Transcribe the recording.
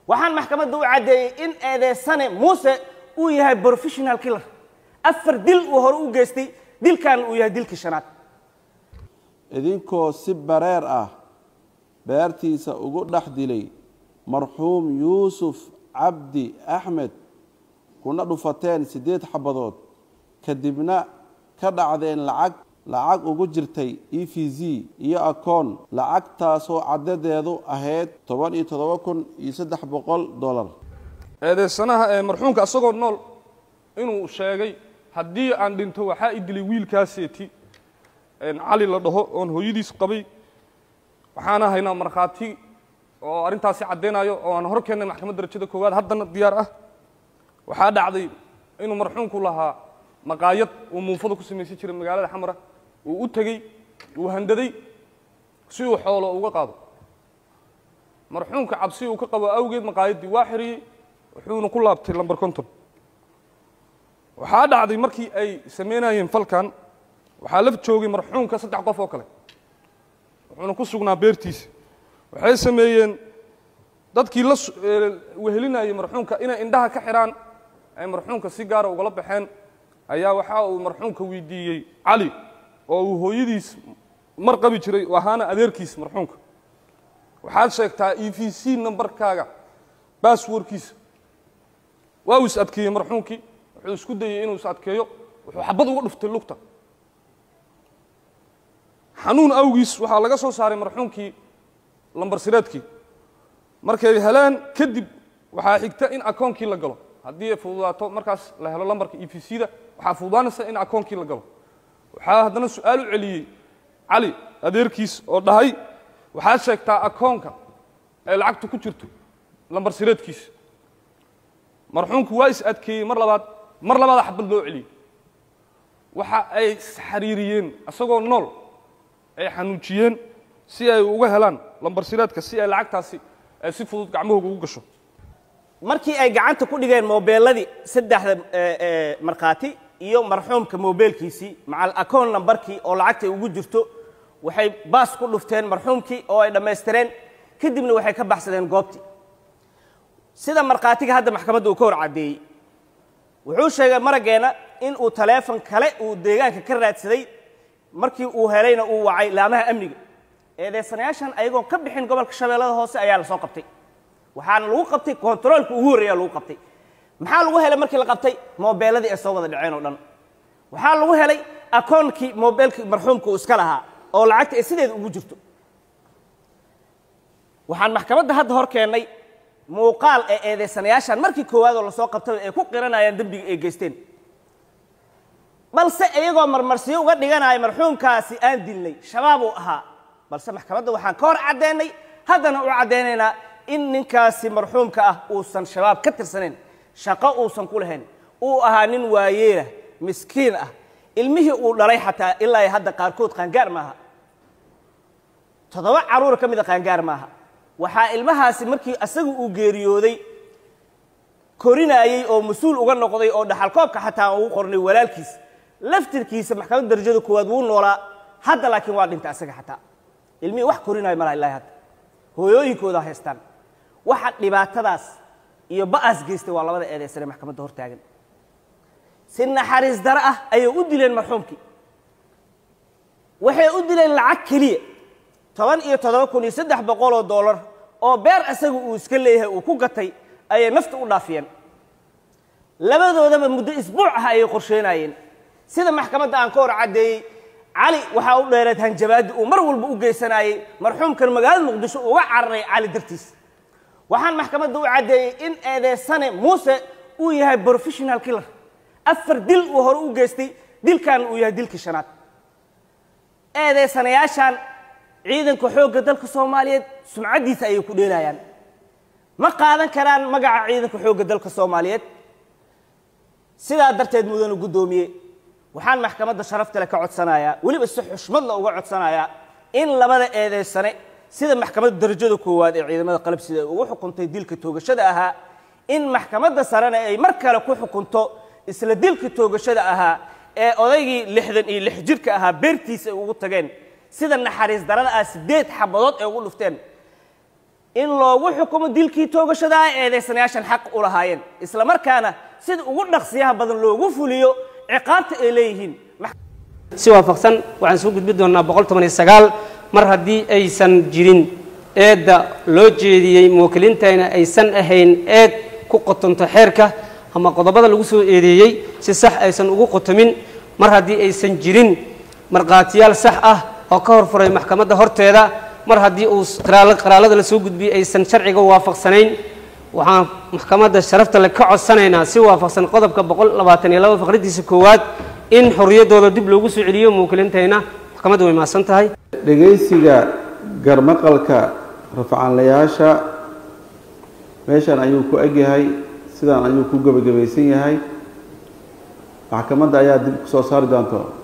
waxaan maxkamadda u caddeeyey in eedeysane muuse uu yahay professional killer afar dil uu hore u geystay dilkan uu yahay dilkii shanaad idinkoo si bareer ah beertiisa ugu dhex dilay marxuum yuusuf cabdi axmed kuna dhufateen siddeed xabadood kadibna ka dhacdeen lacag lacag ugu jirtay e v z iyo akoon lacagtaasoo caddadeedu ahayd toban iyo toddoba kun iyo saddex boqol dollar eedeysanaha ee marxuumka asagoo nool inuu sheegay haddii aan dhinto waxaa i dilay wiilkaaseeti cali la dhaho oon hooyadiis qabay waxaana haynaa markhaati oo arrintaasi caddaynayo oo aan hor keennay maxkamad darajada koowaad haddana diyaar ah waxaa dhacday inuu marxuumku lahaa maqaayad uu muufada ku samaysan jiray magaalada xamra uu u tegey uu handaday si uu xoolo uga qaado marxuumka cabsi uu ka qabo awgeed maqaayaddii waa xiriyey wuxuuna ku laabtay lambar konton waxaa dhacday markii ay samaynayeen falkan waxaa la joogay marxuumka saddex qof oo kale wuxuuna ku sugnaa beertiisa waxay sameeyeen dadkii la wehelinayay marxuumka inay indhaha ka xidhaan ay marxuumka si gaara ugala baxeen ayaa waxa uu marxuumka weydiiyey cali oo uu hooyadiis mar qabi jiray oo ahaana adeerkiis marxuumka waxaad sheegtaa e v c nambarkaaga basswordkiisa waa uu is adkeeyey marxuumkii wuxuu isku dayey inuu is adkeeyo wuxuu xabad uga dhuftay lugta xanuun awgiis waxaa laga soo saaray marxuumkii lambar sireedkii markay heleen kadib waxaa xigta in akoonkii la galo haddii ay fududaato markaas la helo lambarka e v c da waxaa fududaanaysa in akoonkii la galo waxaa haddana su-aal u celiyey cali adeerkiis oo dhahay waxaad sheegtaa akoonka ay lacagtu ku jirto lambar sireedkiisa marxuumku waa is adkeeyey mar labaad mar labaada xabad loo celiyey waxa ay isxariiriyeen isagoo nool ay xanuujiyeen si ay uga helaan lambar sireedka si ay lacagtaasi ay si fudud gacmahooga ugu gasho markii ay gacanta ku dhigeen moobeeladii saddexda markhaati iyo marxuumka moobeelkiisii macal akoon nambarkii oo lacagtay ugu jirto waxay baas ku dhufteen marxuumkii oo ay dhammaystireen kadibna waxay ka baxsadeen goobtii sida markhaatiga hadda maxkamadda uu ka hor caddeeyey wuxuu sheegay maraggeena in uu taleefon kale uu deegaanka ka raadsaday markii uu helayna uu wacay laamaha amniga eedeysanayaashan ayagoon ka bixin gobolka shabeellada hoose ayaa la soo qabtay waxaana lagu qabtay kontaroolka ugu horreeya lagu qabtay maxaa lagu helay markii la qabtay moobeeladii ay soo wada dhaceen oo dhan waxaa lagu helay akoonkii moobeelkii marxuumka uu iska lahaa oo lacagta ay sideeda ugu jirto waxaan maxkamadda hadda hor keennay muuqaal ee eedeysanayaashan markii koowaadoo lasoo qabtay ay ku qiranayaan dembiga ay geysteen balse iyagoo marmarsiyo uga dhiganaya marxuumkaasi aan dilnay shabaab uu ahaa balse maxkamadda waxaan ka hor caddeennay haddana u caddaynaynaa in ninkaasi marxuumka ah uusan shabaab ka tirsanayn shaqo uusan ku lahayn uu ahaa nin waayeelah miskiin ah ilmihii uu dhalay xataa ilaa iyo hadda qaarkood qaangaar maaha toddoba carruur ka mida qaangaar maaha waxaa ilmahaasi markii asagu uu geeriyooday korinaayey oo mas-uul uga noqday oo dhaxalkoobka xataa ugu qornay walaalkiis laftirkiisa maxkamadda darajada koowaad wuu noolaa hadda laakiin waa dhintay asaga xataa ilmihii wax korinaayo malaha ilahi hadda hooyooyinkooda haystaan waxa dhibaatadaas iyo ba'aas geystay waa labada eedeysane maxkamadda hor taagan si naxariis daro ah ayay u dileen marxuumkii waxay u dileen lacag keliya toban iyo toddoba kun iyo saddex boqol oo dollar oo beer asaga uu iska leeyahay uu ku gatay ayay nafta u dhaafiyeen labadoodaba muddo isbuuc ah ayay qorsheynayeen sida maxkamadda aan ka hor caddeeyey cali waxaa u dheereed hanjabaaddi uu mar walba u geysanayey marxuumkan magaalada muqdisho uga cararay cali dartiis waxaan maxkamadda u caddeeyey in eedeysane muuse uu yahay professional killer afar dil uu hore u geystay dilkan uu yahay dilkii shanaad eedeysanayaashan ciidanka xoogga dalka soomaaliyeed sumcaddiisa ayay ku dheelayaan ma qaadan karaan magaca ciidanka xoogga dalka soomaaliyeed sidaa darteed mudanu guddoomiye waxaan maxkamadda sharaftale ka codsanayaa weliba si xushmadla uga codsanayaa in labada eedeysane sida maxkamadda darajada koowaad ee ciidamada qalabsida ay ugu xukuntay dilka toogashada ahaa in maxkamadda sarena ay mar kale ku xukunto isla dilka toogashada ahaa ee odaygii lixdan iyo lix jirka ahaa beertiisa ay ugu tageen sida naxariis darada ah siddeed xabadood ay ugu dhufteen in loogu xukumo dilkii toogashada ay eedaysanayaashan xaq u lahaayeen isla markaana sida ugu dhaqsiyaha badan loogu fuliyo ciqaabta ay leeyihiin si waafaqsan waxaan soo gudbi doonnaa boqol toban iyo sagaal mar haddii aysan jirin eedda loo jeediyey muwakkiliintayna aysan ahayn eed ku qotonto xeerka ama qodobada lagu soo eedeeyey si sax aysan ugu qotomin mar haddii aysan jirin markhaatiyaal sax ah oo ka horfuray maxkamadda horteeda mar haddii uu qaraallada la soo gudbiyey aysan sharciga waafaqsanayn waxaan maxkamadda sharafta le ka codsanaynaa si waafaqsan qodobka boqol labaatan iyo laba faqradiisa koowaad in xorriyaddooda dib loogu soo celiyo muwakkiliintayna maxkamadda way mahadsan tahay dhegaysiga garmaqalka rafcaanlayaasha meeshan ayuu ku egyahay sidaan ayuu ku gebagabaysan yahay maxkamadda ayaa dib kusoo saari doonto